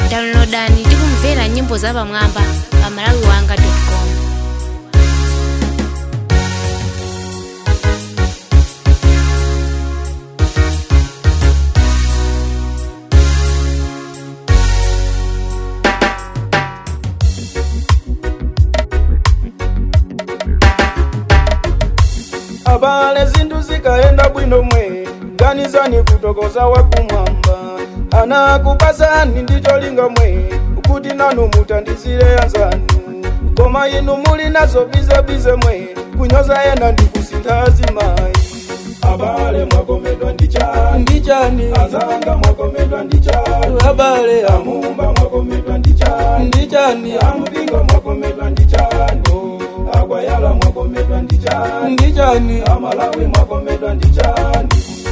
downloadani ndi kumvera nyimbo zapamwamba pa malawi wanga com abale zinthu zikaenda bwino mwe ganizani kutokoza wakumwamba anakupasani ndi cholinga mwe kuti nanu mutandizire anzanu koma inu muli nazo bizebize mwe kunyoza yena ndi kusintha azimayi abale mwakomedwa ndi chani ndi chani azanga mwakomedwa ndi chani abale amumba mwakomedwa ndi chani ndi chani amupinga mwakomedwa ndi chani akwayala mwakomedwa ndi chani ndi chani amalawi mwakomedwa ndi chani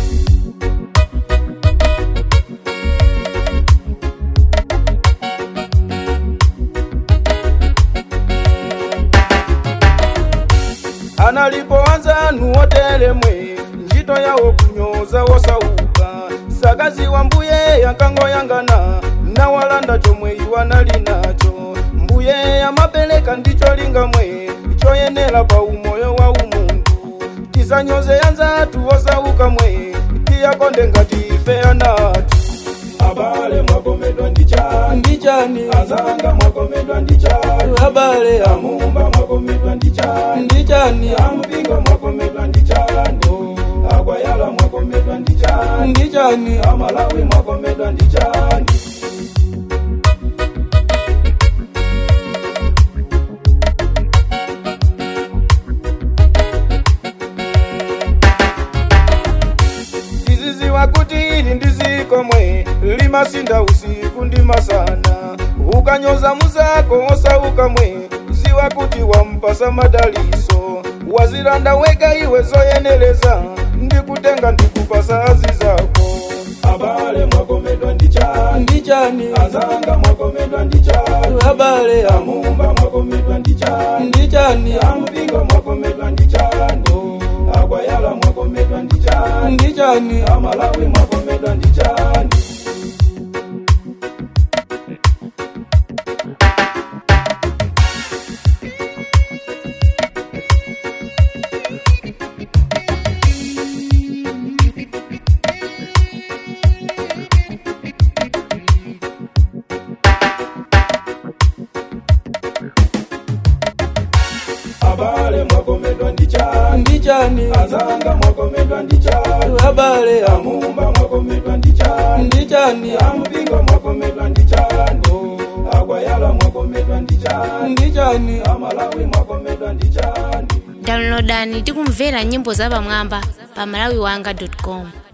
analipo anzanu otelemwe ntchito yawo kunyoza wosauka sakazi wa mbuye yankangoyangana nawalanda chomwe iwo nali nacho mbuye amapereka ndicho linga mwe choyenera pa umoyo wa umuntu tisanyoze anzathu osauka mwe tiyakonde ngati ife anathu abale mwakomedwa ndi chani ndi chani azanga mwakomedwa ndi chani abale amumba mwakomedwa ndi chani ndi chani amupinga mwakomedwa ndi chani akwayala mwakomedwa ndi chani ndi chani amalawi mwakomedwa ndi chani tiziziwa kuti ili ndi ziko mwe limasinda usiku ndi masana ukanyoza muzako osauka mwe ziwa kuti wampasa madaliso wazilanda weka iwe zoyeneleza ndikutenga ndikupasa azi zako abale mwakomedwa ndi chani ndi chani azanga mwakomedwa ndi chani abale amumba mwakomedwa ndi chani ndi chani amupinga mwakomedwa ndi chani akwayala mwakomedwa ndi chani ndi chani amalawi mwakomedwa ndi chani abale mwakomedwa ndi chani ndi chani azanga mwakomedwa ndi chani abale amumba mwakomedwa ndi chani ndi chani amupinga mwakomedwa ndi chani akwayala mwakomedwa ndi chani ndi chani amalawi mwakomedwa ndi chani downloadani ndi kumvera nyimbo zapamwamba pa malawi wanga com